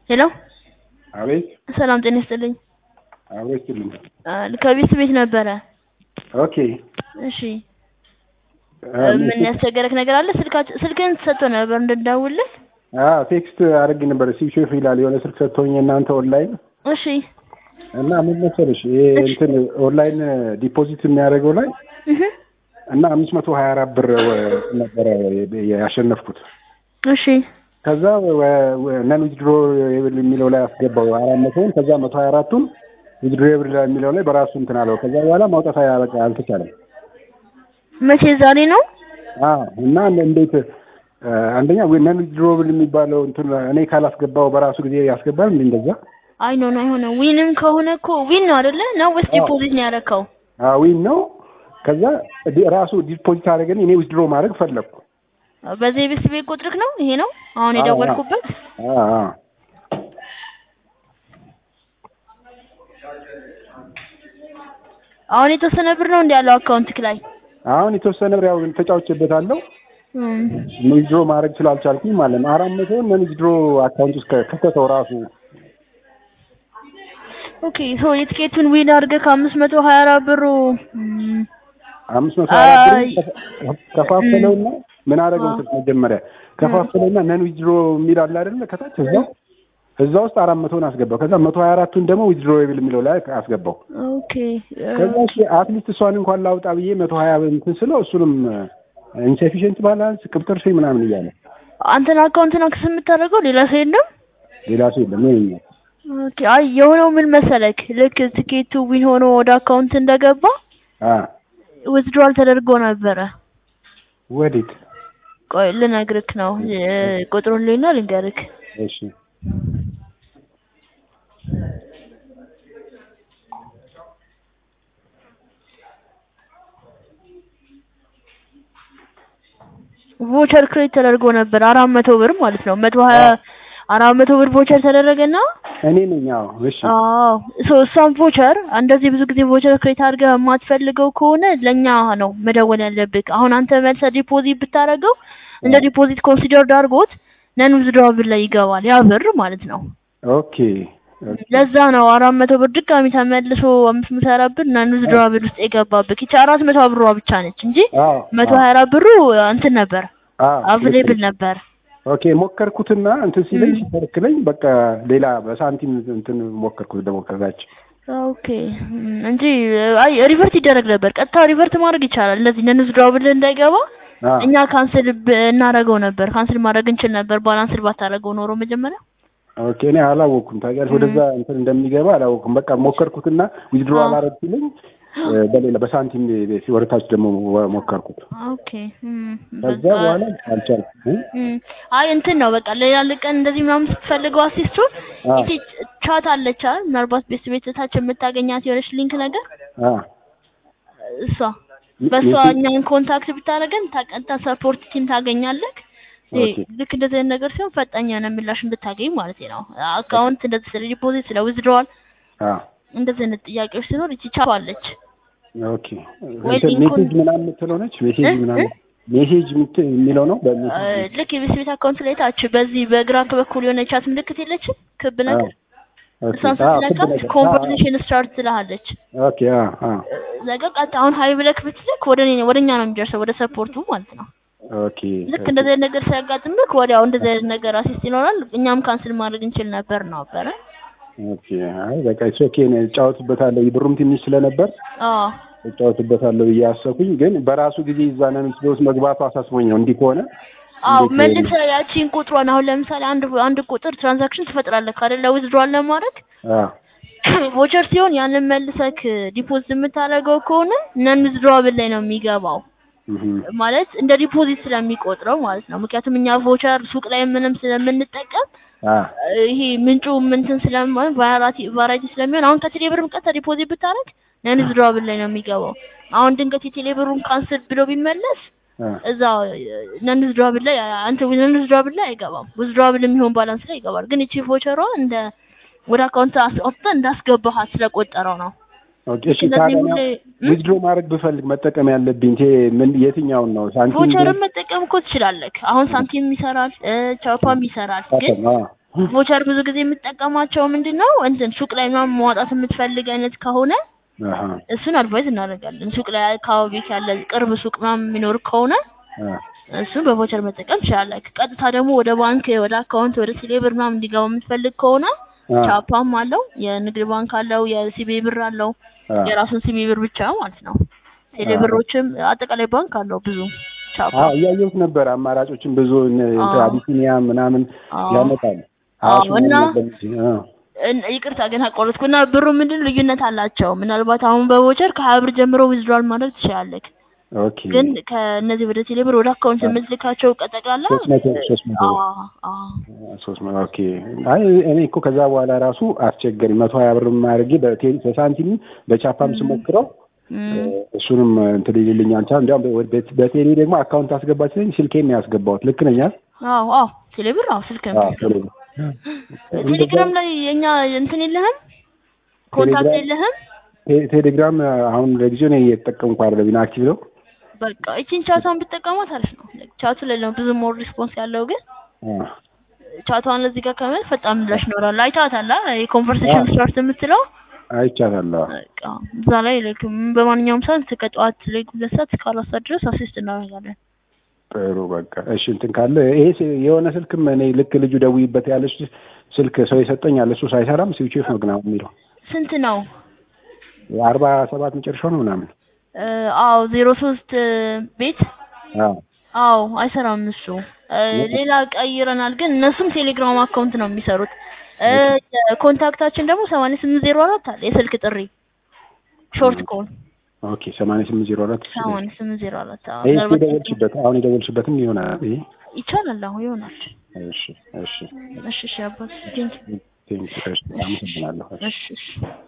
ሄሎ አቤት ሰላም ጤና ይስጥልኝ። አብሮ ይስጥልኝ። ከቤት ቤት ነበረ። ኦኬ እሺ ምን ያስቸገረክ ነገር አለ? ስልካች ስልክህን ሰጥቶ ነበር እንድደውልልህ። አዎ ቴክስት አድርጌ ነበር ስዊች ኦፍ ይላል የሆነ ስልክ ሰጥቶኝ እናንተ ኦንላይን እሺ እና ምን መሰለሽ ይሄ እንትን ኦንላይን ዲፖዚት የሚያደርገው ላይ እህ እና አምስት መቶ ሀያ አራት ብር ነበረ ያሸነፍኩት እሺ ከዛ ነን ዊዝድሮ የሚለው ላይ አስገባው አራት መቶውን ከዛ መቶ ሀያ አራቱን ዊዝድሮ የሚለው ላይ በራሱ እንትን አለው ከዛ በኋላ ማውጣት በቃ አልተቻለም መቼ ዛሬ ነው? አዎ እና እንዴት አንደኛ ነን ዊዝድሮብል የሚባለው እንትን እኔ ካላስገባው በራሱ ጊዜ ያስገባል እንዴ እንደዛ አይ ኖ ኖ አይሆንም። ዊንም ከሆነ እኮ ዊን ነው አይደለ? ነው ወይስ ዲፖዚት ነው ያደረከው? ዊን ነው ከዛ ራሱ ዲፖዚት አደረገን እኔ ዊዝድሮ ማድረግ ፈለግኩ በዚህ ቤት ቤት ቁጥርክ ነው ይሄ ነው አሁን የደወልኩበት? አዎ አሁን የተወሰነ ብር ነው እንዲ ያለው አካውንትክ ላይ አሁን የተወሰነ ብር ያው ተጫውቼበታለሁ ዊዝድሮ ማድረግ ስላልቻልኩኝ ማለት ነው። አራት መቶ ነን ዊዝድሮ አካውንት ውስጥ ከተተው ራሱ ኦኬ ሶ የትኬቱን ዊን አድርገህ ከአምስት መቶ ሀያ አራት ብሩ አምስት መቶ ሀያ አራት ብር ከፋፈለውና ምን አደረገው ስልክ መጀመሪያ ከፋፈለውና ነን ዊዝድሮ የሚል አለ አይደለ ከታች እዛ እዛ ውስጥ አራት መቶን አስገባው። ከዛ መቶ ሀያ አራቱን ደግሞ ዊዝድሮዌብል የሚለው ላይ አስገባው። ኦኬ ከዛ እሺ አትሊስት እሷን እንኳን ላውጣ ብዬ መቶ ሀያ እንትን ስለው እሱንም ኢንሰፊሽንት ባላንስ ቅብጥር ሺ ምናምን እያለ አንተን አካውንትን አክሰስ የምታደርገው ሌላ ሰው የለም? ሌላ ሰው የለም ይሄኛ ኦኬ አይ የሆነው ምን መሰለክ ልክ ትኬቱ ዊን ሆኖ ወደ አካውንት እንደገባ አ ዊዝድሮዋል ተደርጎ ነበረ። ወዴት? ቆይ ልነግርክ ነው ቁጥሩን ሌና ልንገርክ። እሺ ቮቸር ክሬት ተደርጎ ነበር አራት መቶ ብር ማለት ነው። መቶ ሀያ አራት መቶ ብር ቮቸር ተደረገና እኔ ነኝ። አዎ እሺ። አዎ ሶ እሷን ቮቸር እንደዚህ ብዙ ጊዜ ቮቸር ክሬት አድርገህ የማትፈልገው ከሆነ ለኛ ነው መደወል ያለብህ። አሁን አንተ መልሰህ ዲፖዚት ብታደርገው እንደ ዲፖዚት ኮንሲደርድ አድርጎት ነን ዊዝድሮብል ላይ ይገባል ያ ብር ማለት ነው። ኦኬ ለዛ ነው አራት መቶ ብር ድጋሚ ተመልሶ አምስት መቶ ሀያ አራት ብር ነን ዊዝድሮብል ውስጥ የገባብህ። ይቺ አራት መቶ ብሯ ብቻ ነች እንጂ መቶ ሀያ አራት ብሩ እንትን ነበር አቬሌብል ነበር። ኦኬ ሞከርኩትና እንትን ሲለኝ ሲከለክለኝ በቃ ሌላ በሳንቲም እንትን ሞከርኩት ደግሞ ከዛች ኦኬ እንጂ አይ ሪቨርት ይደረግ ነበር። ቀጥታ ሪቨርት ማድረግ ይቻላል። እንደዚህ ነን ዊዝድሮብል እንዳይገባ እኛ ካንስል እናደርገው ነበር። ካንስል ማድረግ እንችል ነበር ባላንስል ባታደርገው ኖሮ መጀመሪያ ኦኬ እኔ አላወቅኩም። ታውቂያለሽ ወደዛ እንትን እንደሚገባ አላወቅኩም። በቃ ሞከርኩትና ዊዝድሮ አላረግ ሲለኝ በሌላ በሳንቲም ወደታች ደግሞ ሞከርኩት። ኦኬ ከዛ በኋላ አልቻልኩም። አይ እንትን ነው በቃ ሌላ ቀን እንደዚህ ምናምን ስትፈልገው አሲስቱን እቺ ቻት አለች አይደል? ምናልባት ቤት ቤተታች የምታገኛት የሆነች ሊንክ ነገር እሷ በእሷ እኛን ኮንታክት ብታደርገን ታቀንታ ሰፖርት ቲም ታገኛለህ። ልክ እንደዚህ አይነት ነገር ሲሆን ፈጣኝ የሆነ ምላሽ እንድታገኝ ማለት ነው። አካውንት እንደዚህ ስለ ዲፖዚት ስለ ዊዝድሮዋል እንደዚህ አይነት ጥያቄዎች ሲኖር እቺ ቻት አለች። ኦኬ ሜሴጅ ምናምን የምትለው ነች። ሜሴጅ ምናምን ሜሴጅ የሚለው ነው። ልክ የቤት ቤት አካውንት ላይ ታች በዚህ በግራ በኩል የሆነ ቻት ምልክት የለችም ክብ ነገር እሷን ስትነካት ኮንቨርሴሽን ስታርት ትልሃለች። ኦኬ ነገ ቀጥታ አሁን ሀይ ብለክ ብትልክ ወደ እኔ ወደ እኛ ነው የሚደርሰው ወደ ሰፖርቱ ማለት ነው። ኦኬ ልክ እንደዚህ አይነት ነገር ሲያጋጥምክ ወዲያው እንደዚህ አይነት ነገር አሲስት ይኖራል። እኛም ካንስል ማድረግ እንችል ነበር ነው ነበረ። ኦኬ አይ በቃ እሱ ኦኬ ነው እጫወትበታለሁ። ብሩም ትንሽ ስለነበር አዎ እጫወትበታለሁ ብዬ አሰብኩኝ። ግን በራሱ ጊዜ እዛ ነን ውስጥ መግባቱ አሳስቦኝ ነው እንዲህ ከሆነ አዎ መልሰህ ያቺን ቁጥሯን አሁን ለምሳሌ አንድ አንድ ቁጥር ትራንዛክሽን ትፈጥራለህ አይደል? ዊዝድሮዋል ለማድረግ ቮቸር ሲሆን ያንን መልሰክ ዲፖዚት የምታደርገው ከሆነ ነን ዊዝድሮዋብል ላይ ነው የሚገባው ማለት እንደ ዲፖዚት ስለሚቆጥረው ማለት ነው። ምክንያቱም እኛ ቮቸር ሱቅ ላይ ምንም ስለምንጠቀም ይሄ ምንጩ ምንትን ስለማን ቫራይቲ ቫራይቲ ስለሚሆን አሁን ከቴሌ ብርም ቀጥታ ዲፖዚት ብታደርግ ነን ዊዝድሮዋብል ላይ ነው የሚገባው። አሁን ድንገት የቴሌ ብሩን ካንስል ብሎ ቢመለስ እዛ ነን ዊዝድሮዋብል ላይ አንተ ነን ዊዝድሮዋብል ላይ አይገባም። ዊዝድሮዋብል የሚሆን ባላንስ ላይ ይገባል። ግን እቺ ቮቸሯ እንደ ወደ አካውንት አስወጥተህ እንዳስገባሃት ስለቆጠረው ነው። ኦኬ እሺ ታዲያ ዊዝድሮ ማድረግ ብፈልግ መጠቀም ያለብኝ ምን የትኛውን ነው? ሳንቲም ቮቸርን መጠቀም እኮ ትችላለህ። አሁን ሳንቲም ይሰራል፣ ቻፓም ይሰራል። ግን ቮቸር ብዙ ጊዜ የምጠቀማቸው ምንድን ነው እንትን ሱቅ ላይ ምናምን ማውጣት የምትፈልግ አይነት ከሆነ አሃ እሱን አድቫይዝ እናደርጋለን። ሱቅ ላይ አካባቢ ያለ ቅርብ ሱቅ ምናምን የሚኖር ከሆነ አ እሱን በቮቸር መጠቀም ትችላለህ። ቀጥታ ደግሞ ወደ ባንክ ወደ አካውንት ወደ ቴሌብር ምናምን እንዲገባ የምትፈልግ ከሆነ አ ቻፓም አለው፣ የንግድ ባንክ አለው፣ የሲቢ ብር አለው። አ የራሱን ሲቢ ብር ብቻ ማለት ነው። ቴሌብሮችም አጠቃላይ ባንክ አለው ብዙ ቻፓ አዎ እያየሁት ነበር። አማራጮችን ብዙ እነ እንትን አዎ። አቢሲኒያ ምናምን አዎ። ያመጣል። አዎ፣ አዋሽ እና ምናምን ነበር እንጂ፣ አ እን- ይቅርታ ግን አቋረጥኩ እና ብሩ ምንድን ልዩነት አላቸው። ምናልባት አሁን በቮቸር ከሀያ ብር ጀምሮ ዊዝድሮል ማድረግ ትችላለህ። ኦኬ ግን ከእነዚህ ወደ ቴሌብር ወደ አካውንት የምትልካቸው ጠቅላላ ሶስት መቶ ሶስት መቶ አዎ፣ አዎ። ሶስት መቶ ኦኬ። አይ እኔ እኮ ከዛ በኋላ ራሱ አስቸገረኝ። መቶ ሀያ ብር አድርጌ በቴ- በሳንቲም በቻፓም ስሞክረው እም፣ እሱንም እንትን ሊልልኝ አልቻለም። እንዲያውም በ- በቴሌ ደግሞ አካውንት አስገባች ሲለኝ ስልኬን ነው ያስገባሁት። ልክ ነኝ አይደል? አዎ፣ አዎ። ቴሌብር አዎ፣ ስልክ ነው አዎ ቴሌ ቴሌግራም ላይ የኛ እንትን የለህም ኮንታክት ቴሌግራም- የለህም? ቴ- ቴሌግራም አሁን ለጊዜው እኔ እየተጠቀምኩ አይደለም። ኢንአክቲቭ ነው። በቃ እቺን ቻቷን ብትጠቀማት አሪፍ ነው። ቻቱ ላይ ነው ብዙ ሞር ሪስፖንስ ያለው ግን አ ቻቷን እዚህ ጋር ከምን ፈጣን ምላሽ ይኖራል። አይታታላ የኮንቨርሴሽን አዎ። ስታርት የምትለው አይቻታለሁ። በቃ እዛ ላይ ላይክ በማንኛውም ሰዓት ከጠዋት ላይ ሁለት ሰዓት እስከ አራት ሰዓት ድረስ አሲስት እናደርጋለን። ጥሩ በቃ እሺ። እንትን ካለ ይሄ ስ- የሆነ ስልክም እኔ ልክ ልጁ ደውይበት ያለች ስልክ ሰው የሰጠኝ አለ። እሱ ሳይሰራም ስዊች ኦፍ ነው ግን አሁን የሚለው ስንት ነው? አርባ ሰባት መጨረሻው ነው ምናምን። እ፣ አዎ ዜሮ ሶስት ቤት አዎ አዎ አይሰራም እሱ እ፣ ሌላ ቀይረናል ግን እነሱም ቴሌግራም አካውንት ነው የሚሰሩት። እ፣ ኮንታክታችን ደግሞ ሰማንያ ስምንት ዜሮ አራት አለ የስልክ ጥሪ ሾርት ኮል ኦኬ። ሰማንያ ስምንት ዜሮ አራት ሰማንያ ስምንት ዜሮ አራት አዎ ይሄ ምናልባት የደወልሽበት አሁን የደወልሽበትም ይሆናል። ይሄ ይቻላል አሁን ይሆናል። እሺ እሺ እሺ እሺ አባት ቴንክ ቴንክ ዩ። እሺ አመሰግናለሁ። እሺ እሺ እሺ